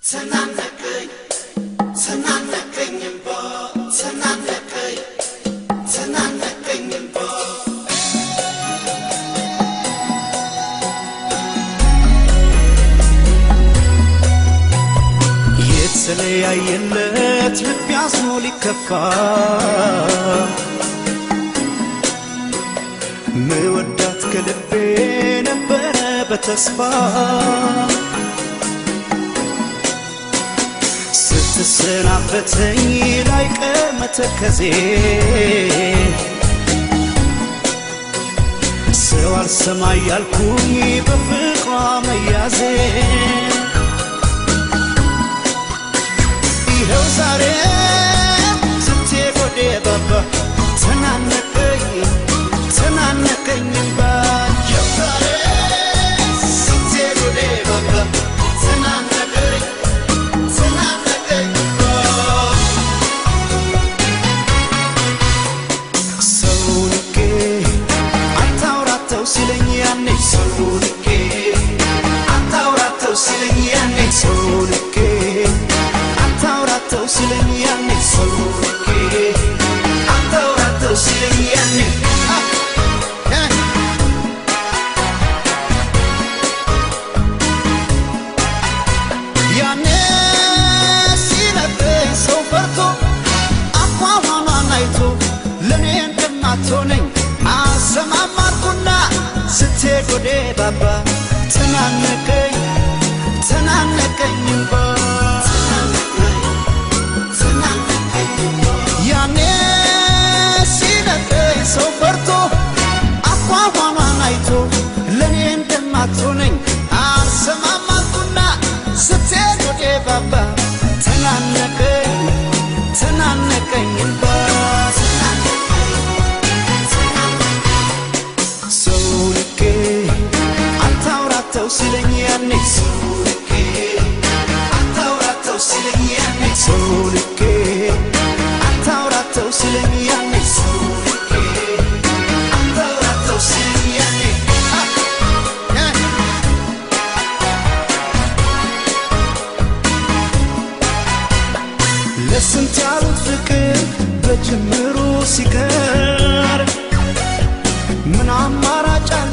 ተናነቀኝ ተናነቀኝ እምባ ተናነቀኝ ተናነቀኝ እምባ የተለያየለት ልብ ያዝኖ ሊከፋ ምወዳት ከልቤ ነበረ በተስፋ ስትሰናበተኝ ላይቀር መተከዜ ሰው አልሰማ ያልኩኝ በፍቅሯ መያዜ ይኸው ዛሬ ስትሄድ ወደ ባባ ተናነቀኝ ተናነቀኝ እምባ ይኸው ዛሬ ስትሄድ ወደ ባባ ተናነቀኝ ተናነቀኝ እምባ ሰው ንቄ አታውራተው ሲለኝ ያኔ ሰው ንቄ አታውራተው ሲለኝ ያኔ ሰው ንቄ አታውራተው ሲለኝ ያኔ ሰው ንቄ አታውራተው ሲለኝ ያኔ አ- እ- ያኔ ሲነግረኝ ሰው ፈርቶ አኳኋኗን አይቶ ለእኔ እንደማትሆነኝ አሰማማርኩና ስትሄድ ወደ ባባ ተናነቀኝ ተናነቀኝ እምባ ያኔ ሲነግረኝ ሰው ፈርቶ አኳኋኗን አይቶ ለእኔ እንደማትሆነኝ አልሰማማልኩና ስትሄድ ወደ ባባ ተናነቀኝ ተናነቀኝ እምባ ሰው ልኬ አታውራተው ሲለኝ ያኔ ሰው ልኬ አታውራተው ሲለኝ ያኔ ሰው ልኬ አታውራተው ሲለኝ ያኔ ሰው ልኬ አታውራተው ሲለኝ ያኔ አ- እ- ለስንት ያሉት ፍቅር በጅምሩ ሲቀር ምን አማራጭ አለ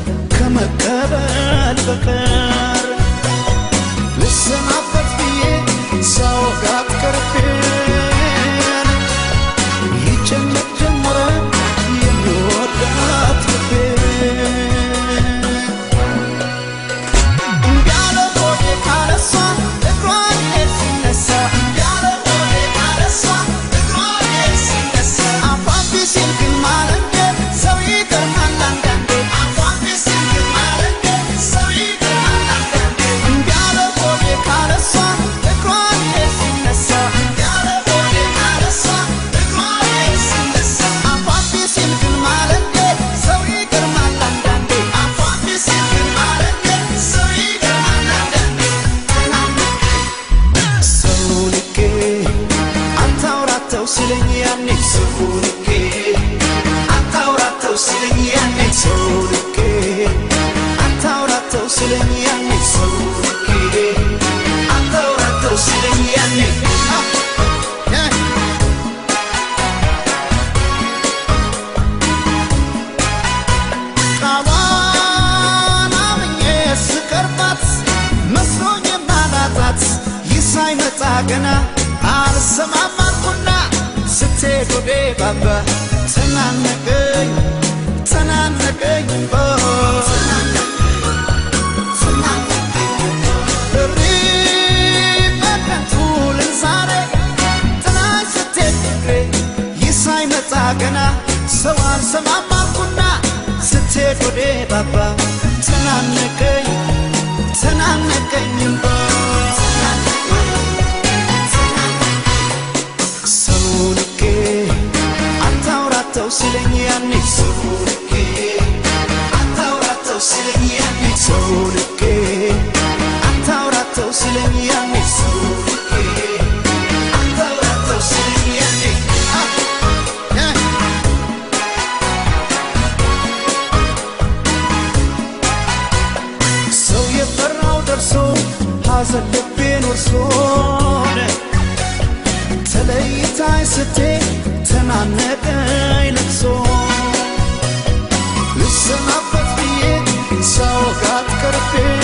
ከመቀበል በቀር ልሰናበት ብዬ ሳወጋት ቅርቤን ይጨነቅ ጀመረ የሚወዳት ልቤን እንዳለ ሆዴ ካለሷ እግሯን ሄድ ሲነሳ እንዳለ ሆዴ ካለሷ እግሯን ሄድ ሲነሳ አፏን ቢሲል ግን ማለንደ ሰው ይገርማል አንዳንዴ አፏን ቢሲል ግን ማለንደ ሰው ይገርማል አንዳንዴ እንዳለ ሆዴ ካለሷ እግሯን ሄድ ሲነሳ እንዳለ ሆዴ ካለሷ እግሯን ሄድ ሲነሳ አፏን ቢሲል ግን ማለንደ ሰው ይገርማል አንዳንዴ አፏን ቢሲል ግን ማለንደ ሰው ይገርማል አንዳንዴ ሰው ልኬ አታውራተው ሲለኝ ያኔ ሰው ልኬ አታውራተው ሲለኝ ያኔ ሰው ልኬ አታውራተው ሲለኝ ያኔ ሰው ልኬ አታውራተው ሲለኝ ያኔ አ- እ- ቃሏን አምኜ ስቀርባት መስሎኝ የማላጣት ይህ ሳይመጣ ገና አልሰማማልኩና ስትሄድ ወደ ባባ ተናነቀኝ ተናነቀኝ እምባ እሪ በከንቱ ልል ዛሬ ጥላሽ ስትሄድ ፍቅሬ ይህ ሳይመጣ ገና ሰው አልሰማማልኩና ስትሄድ ወደ ባባ ተናነቀኝ ተናነቀኝ እምባ ሰው ልኬ አታውራተው ሲለኝ ያኔ ሰው ልኬ አታውራተው ሲለኝ ያኔ ሰው ልኬ አታውራተው ሲለኝ ያኔ ሰው ልኬ አታውራተው ሲለኝ ያኔ አ- እ- ሰው የፈራው ደርሶ ሐዘን ልቤን ወርሶን ተለይታይ ስትሄድ ተናነቀኝ ልቅሶ ልሰናበት ብዬ ሳወጋት ቀርቤ